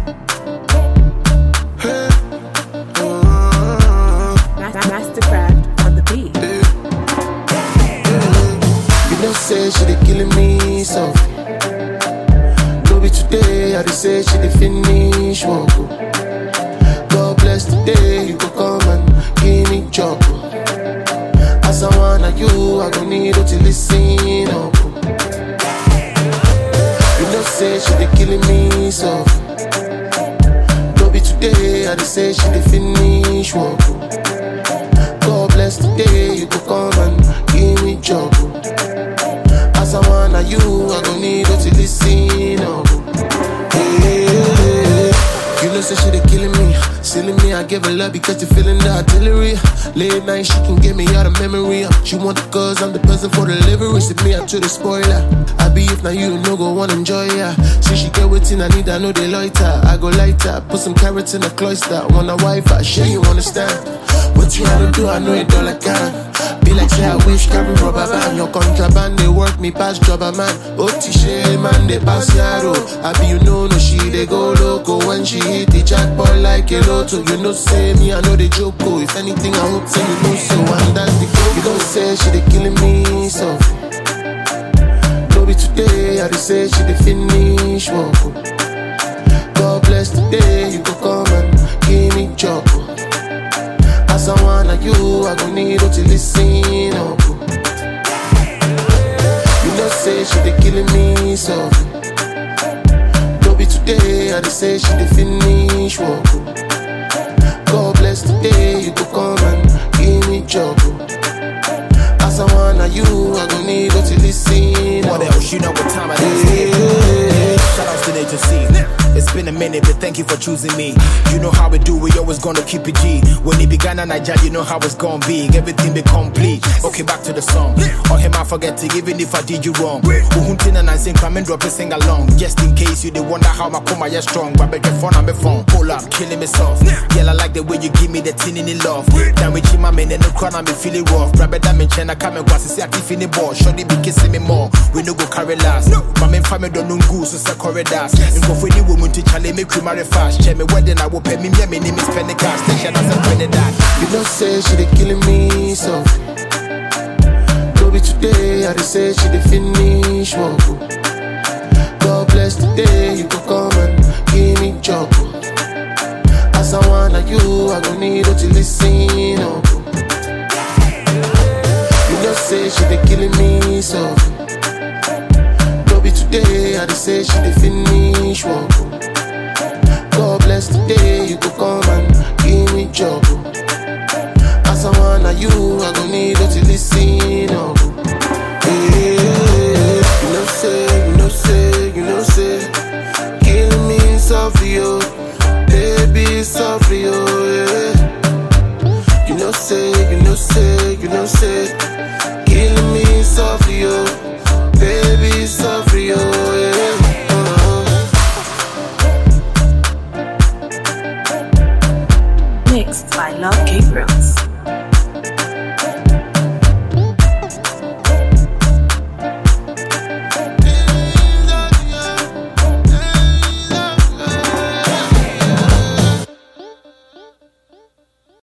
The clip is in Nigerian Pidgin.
Hey. Uh, Mastercraft on the beat. You know, say she dey killing me softly. No be today, I dey say she dey finish work. oh. God bless the day you go come and give me job. oh. As I wanna you, I gon' need you to listen up. oh. You know, say she dey killing me softly. No be today, I dey say she dey finish work. oh. God bless the day you go come and give me job. oh. As I wanna you, I gon' need you to listen up. Hey, you know, say she dey killing me, silly me. I give her love because you feeling the artillery. Late night, she can get me out of memory. She want the cause, I'm the person for delivery. See me, I to the spoiler. I be if now you no go wanna enjoy ya. See she get waiting, I need, I know they loiter. I go lighter, put some carrots in a cloister. Wanna wife, I sure you understand. What you had to do, I know it all I can. Be like say I wish carry rubber band Your contraband they work me past jobber man Oti she man they pass yaro I be you know no she they go loco When she hit the jackpot like a lotto You know say me I know they joke oh. If anything I hope say you know so And that's the goal You don't say she they killing me softly No be today I dey say she dey finish work oh. God bless the day you go come and give me job oh. As I wanna you, I gon' need you to listen up. You know, say she dey killing me softly. No be today, I dey say she dey finish work. God bless the day you go come and give me job. As I wanna you, I gon' need you to listen What up. else? You know what time it is. Yeah. Shout outs to Nature C. It's been a minute, but thank you for choosing me. You know how we do, we always gonna keep it G. When it began in Nigeria, you know how it's gonna be. Everything be complete. Okay, back to the song. Or him, I forget it, even if I did you wrong. Uhuntin and I sing, come and drop it, sing along. Just in case you they wonder how my coma is strong. But bet your phone on my phone. Pull up, killing me soft. Girl, I like the way you give me the tin in the love. Then we my man and no crown, I'm feeling rough. Grab it, I'm in China, come and go, see, I keep in the ball. Shorty be kissing me more. We no go carry last. My main family don't know goose, so say corridors. And go for any woman to challenge me, cream marry fast. Check me wedding, I will pay me, me, name is Penny Cash. Station as a Trinidad. You know, say she dey killing me softly. No be today, I dey say she dey finish work. oh. God bless the day you go come and give me job. oh. As I wanna you, I gon' need you to listen up. oh. You know, say she dey killing me softly. No be today, I dey say she dey finish work. oh. God bless the day you go come and give me job. oh. As I wanna you, I gon' need you to listen up. Yeah. You know say, you know say, you know say, killing me softly, oh, baby softly, oh yeah. You know say, you know say, you know say, killing me softly.